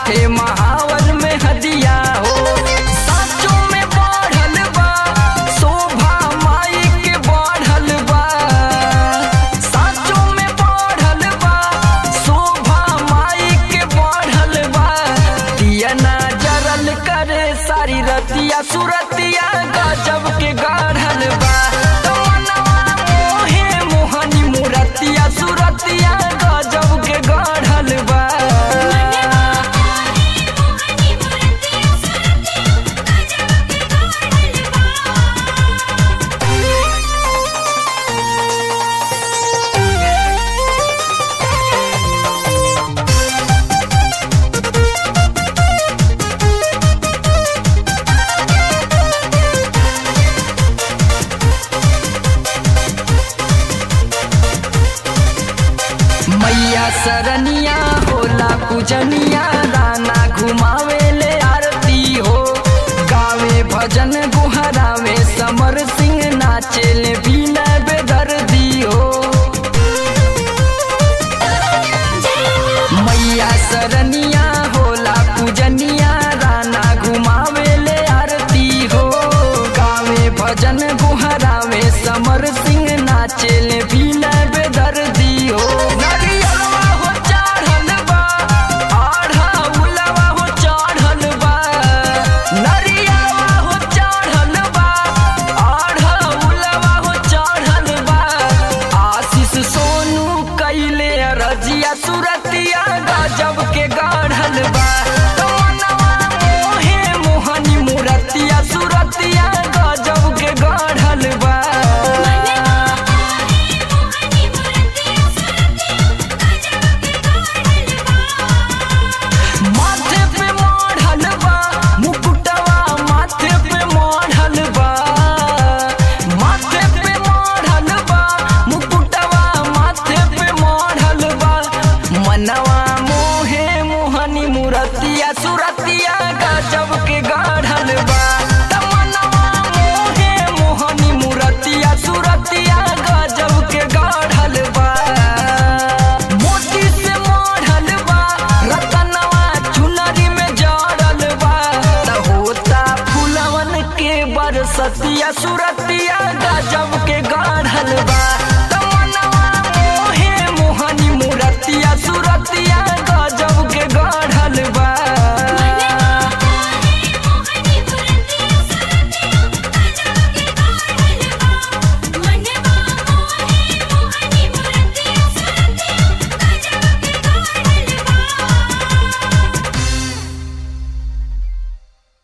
हाथे महावर में हदिया हो साचों में बढ़ल बा शोभा माई के बढ़ल बा साचों में बढ़ल बा शोभा माई के बढ़ल बा दिया ना जरल करे सारी रतिया सुरतिया गजब के गढ़ल बा तमन्नवा मोहे मोहनी मुरतिया सुरतिया गजब के गढ़ल बा मैया सरनिया होला पूजनिया राना घुमावे ले आरती हो गावे भजन गुहरावे समर सिंह नाचे ले बीना बेदर्दी हो मैया सरनिया होला पूजनिया राना घुमावे ले आरती हो गावे भजन गुहरावे समर सिंह नाचे ले बीना बेदर्दी हो नरियलवा हो चढ़ल बा आढ़ा उलवा हो चढ़ल बा नरियलवा हो चढ़ल बा आढ़ा उलवा हो चढ़ल बा आशीष सोनू कैले रजिया सुरतिया गजब के गढ़ल बा तमन्नवा मोहे मोहनी मुरतिया सुरतिया गजब के गढ़ल बा माथे पे मढ़ल बा मुकुटवा माथे पे मढ़ल बा माथे पे मढ़ल बा मुकुटवा माथे पे मढ़ल बा मनवा मोहे मोहनी मुरतिया सुरतिया गजब के गढ़ल बा तमन्नवा मोहे मोहनी मुरतिया सुरतिया गजब के गढ़ल बा मोती से मढ़ल बा रतनवा चुनरी में जड़ल बा त होता फुलवन के बरसतिया सुर